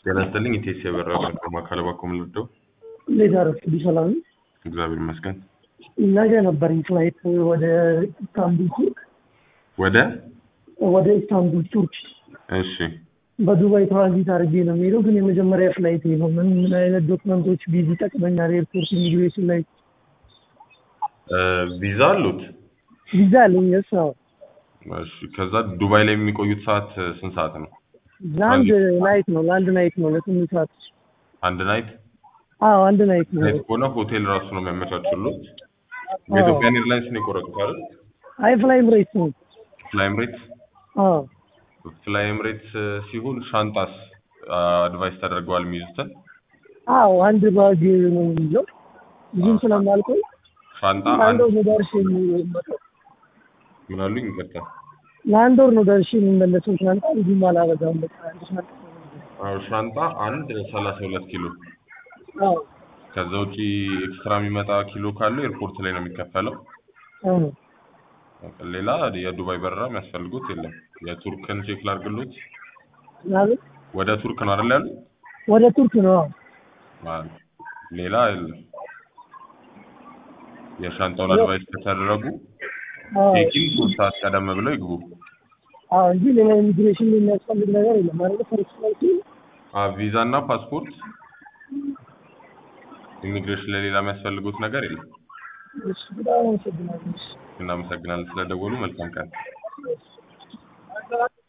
ጤና ይስጥልኝ ኢቴስ የበራ ከተማ ካለባኮ ምልደው እንዴት አረፍዱ? ሰላም ነው? እግዚአብሔር ይመስገን። ነገ ነበረኝ ፍላይት ወደ ኢስታንቡል ቱርክ ወደ ወደ ኢስታንቡል ቱርክ እሺ በዱባይ ትራንዚት አድርጌ ነው የሚሄደው፣ ግን የመጀመሪያ ፍላይት ነው። ምን ምን አይነት ዶክመንቶች ቢዚ ይጠቅመኛል? ኤርፖርት ኢሚግሬሽን ላይ እ ቪዛ አሉት? ቪዛ አለኝ። የስ ነው እሺ ከዛ ዱባይ ላይ የሚቆዩት ሰዓት ስንት ሰዓት ነው? ለአንድ ናይት ነው ለአንድ ናይት ነው ለስምንት ሰዓት። አንድ ናይት አዎ አንድ ናይት ነው። ናይት ከሆነ ሆቴል ራሱ ነው የሚያመቻቹሉት። በኢትዮጵያን ኤርላይንስ ነው የቆረጡት አይደል? አይ ፍላይ ኤምሬትስ ነው። ፍላይ ኤምሬትስ አዎ ፍላይ ኤምሬትስ ሲሆን ሻንጣስ አድቫይስ ተደርገዋል የሚይዙትን አዎ አንድ ባግ ነው የሚይዘው ብዙም ስለማልቆይ ሻንጣ አንድ አንድ ወር ነው ደርሼ የሚመጣው። ምን አሉኝ? ይቅርታ ለአንድ ወር ነው ደርሼ የሚመለሰው። ሻንጣ ብዙም አላበዛም። በቃ አንድ ሻንጣ ነው የሚይዘው። አዎ ሻንጣ አንድ ሰላሳ ሁለት ኪሎ አዎ ከዛ ውጪ ኤክስትራ የሚመጣ ኪሎ ካለው ኤርፖርት ላይ ነው የሚከፈለው። አዎ ሌላ የዱባይ በረራ የሚያስፈልጉት የለም። የቱርክን ቼክ ላድርግሎት። ምናምን ወደ ቱርክ ነው አይደል ያሉት? ወደ ቱርክ ነው። አዎ አዎ። ሌላ የለም። የሻንጣውን አድቫይስ ከተደረጉ አዎ ቼኪን ሶስት ሰዓት ቀደም ብለው ይግቡ። አዎ እንጂ ሌላ ኢሚግሬሽን የሚያስፈልግ ነገር የለም ማለት ፈርስት ፍላይት አ ቪዛ እና ፓስፖርት ኢሚግሬሽን ለሌላ የሚያስፈልጉት ነገር የለም። እሺ በጣም አመሰግናለሁ። እሺ። እናመሰግናለን ስለደወሉ። መልካም ቀን።